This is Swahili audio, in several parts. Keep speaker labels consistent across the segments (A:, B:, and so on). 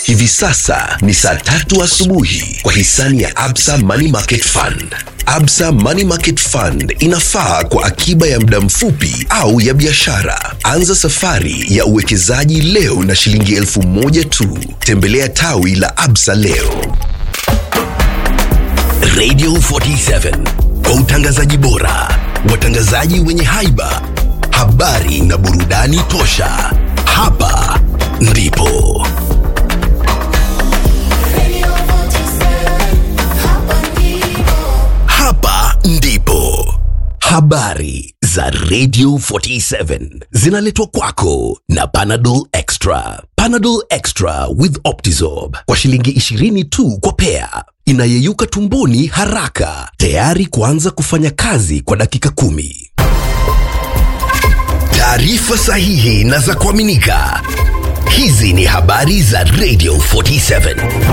A: Hivi sasa ni saa tatu asubuhi kwa hisani ya Absa Money Market Fund. Absa Money Market Fund inafaa kwa akiba ya muda mfupi au ya biashara. Anza safari ya uwekezaji leo na shilingi elfu moja tu. Tembelea tawi la Absa leo. Radio 47 kwa utangazaji bora, watangazaji wenye haiba, habari na burudani tosha. Hapa ndipo hapa ndipo habari za Radio 47 zinaletwa kwako na Panadol Extra. Panadol Extra with Optizorb kwa shilingi 20 tu kwa pea, inayeyuka tumboni haraka, tayari kuanza kufanya kazi kwa dakika kumi. Taarifa sahihi na za kuaminika. Hizi ni habari za Radio 47.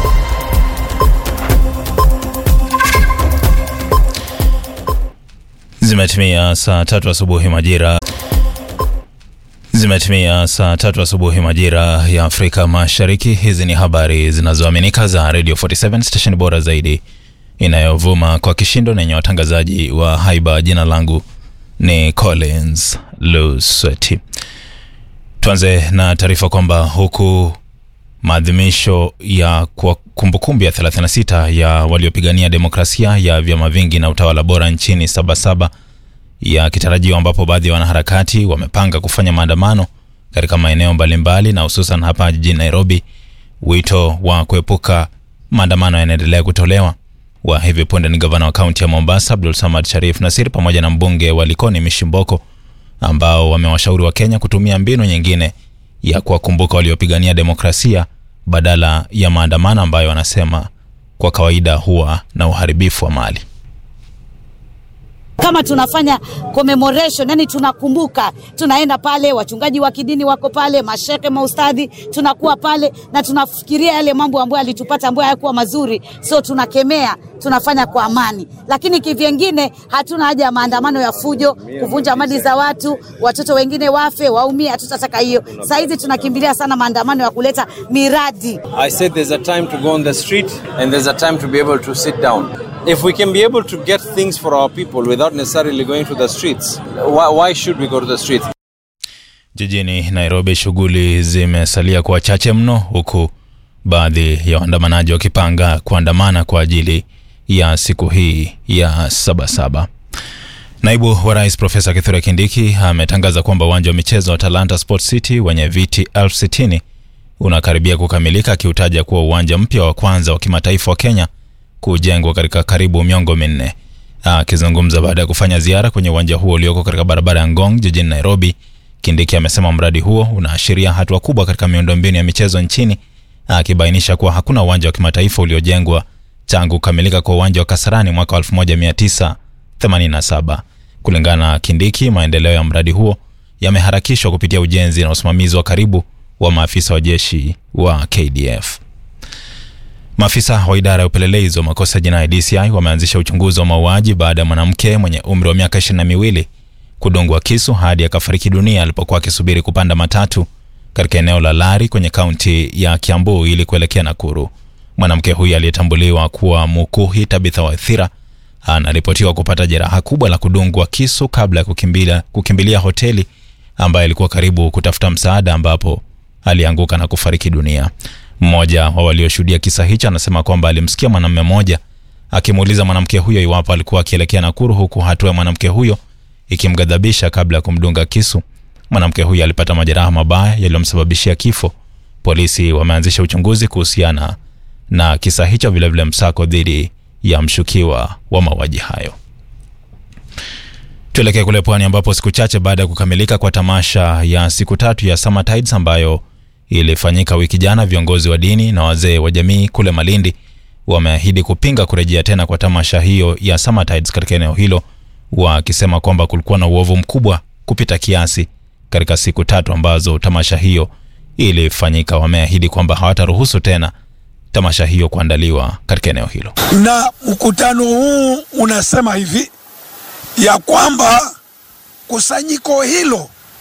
B: Zimetimia saa tatu asubuhi majira Zimetimia saa tatu asubuhi majira ya Afrika Mashariki. Hizi ni habari zinazoaminika za Radio 47 station bora zaidi inayovuma kwa kishindo na yenye watangazaji wa haiba. Jina langu ni Collins Lusweti. Tuanze na taarifa kwamba huku maadhimisho ya kwa kumbukumbu ya 36 ya waliopigania demokrasia ya vyama vingi na utawala bora nchini Sabasaba yakitarajiwa ambapo baadhi ya wanaharakati wamepanga kufanya maandamano katika maeneo mbalimbali na hususan hapa jijini Nairobi. Wito wa kuepuka maandamano yanaendelea kutolewa. Wa hivi punde ni gavana wa kaunti ya Mombasa Abdul Samad Sharif Nasir pamoja na mbunge wa Likoni Mishimboko ambao wamewashauri wa Kenya kutumia mbinu nyingine ya kuwakumbuka waliopigania demokrasia badala ya maandamano ambayo wanasema kwa kawaida huwa na uharibifu wa mali.
C: kama tunafanya commemoration, yani tunakumbuka, tunaenda pale, wachungaji wa kidini wako pale, mashehe, maustadhi, tunakuwa pale na tunafikiria yale mambo ambayo alitupata ambayo hayakuwa mazuri, so tunakemea, tunafanya kwa amani, lakini kivyengine hatuna haja ya maandamano ya fujo, kuvunja mali za watu, watoto wengine wafe, waumie. Hatutataka hiyo. Saa hizi tunakimbilia sana maandamano ya kuleta miradi.
D: I said there's a time to go on the street and there's a time to be able to sit down. If we can be able to get things for our people without necessarily going to the streets, why, why should we go to the streets?
B: Jijini Nairobi shughuli zimesalia kuwa chache mno, huku baadhi ya waandamanaji wakipanga kuandamana kwa ajili ya siku hii ya Sabasaba. Naibu wa rais Profesa Kithure Kindiki ametangaza kwamba uwanja wa michezo wa Talanta Sports City wenye viti elfu sitini unakaribia kukamilika, akiutaja kuwa uwanja mpya wa kwanza wa kimataifa wa Kenya kujengwa katika karibu miongo minne. Akizungumza baada ya kufanya ziara kwenye uwanja huo ulioko katika barabara ya Ngong jijini Nairobi, Kindiki amesema mradi huo unaashiria hatua kubwa katika miundombinu ya michezo nchini, akibainisha kuwa hakuna uwanja wa kimataifa uliojengwa tangu kukamilika kwa uwanja wa Kasarani mwaka 1987. Kulingana na Kindiki, maendeleo ya mradi huo yameharakishwa kupitia ujenzi na usimamizi wa karibu wa maafisa wa jeshi wa KDF. Maafisa wa idara ya upelelezi wa makosa ya jinai DCI wameanzisha uchunguzi wa mauaji baada ya mwanamke mwenye umri wa miaka ishirini na miwili kudungwa kisu hadi akafariki dunia alipokuwa akisubiri kupanda matatu katika eneo la Lari kwenye kaunti ya Kiambu ili kuelekea Nakuru. Mwanamke huyu aliyetambuliwa kuwa Mukuhi Tabitha Waithira anaripotiwa kupata jeraha kubwa la kudungwa kisu kabla ya kukimbilia, kukimbilia hoteli ambayo ilikuwa karibu kutafuta msaada ambapo alianguka na kufariki dunia. Mmoja wa walioshuhudia kisa hicho anasema kwamba alimsikia mwanamume mmoja akimuuliza mwanamke huyo iwapo alikuwa akielekea Nakuru, huku hatua ya mwanamke huyo ikimghadhabisha kabla ya kumdunga kisu. Mwanamke huyo alipata majeraha mabaya yaliyomsababishia kifo. Polisi wameanzisha uchunguzi kuhusiana na kisa hicho, vilevile msako dhidi ya mshukiwa wa mauaji hayo. Tuelekee kule pwani ambapo siku chache baada ya kukamilika kwa tamasha ya siku tatu ya Summer Tides ambayo ilifanyika wiki jana, viongozi wa dini na wazee wa jamii kule Malindi wameahidi kupinga kurejea tena kwa tamasha hiyo ya Summer Tides katika eneo hilo, wakisema kwamba kulikuwa na uovu mkubwa kupita kiasi katika siku tatu ambazo tamasha hiyo ilifanyika. Wameahidi kwamba hawataruhusu tena tamasha hiyo kuandaliwa katika eneo hilo.
E: na mkutano huu unasema hivi ya kwamba kusanyiko hilo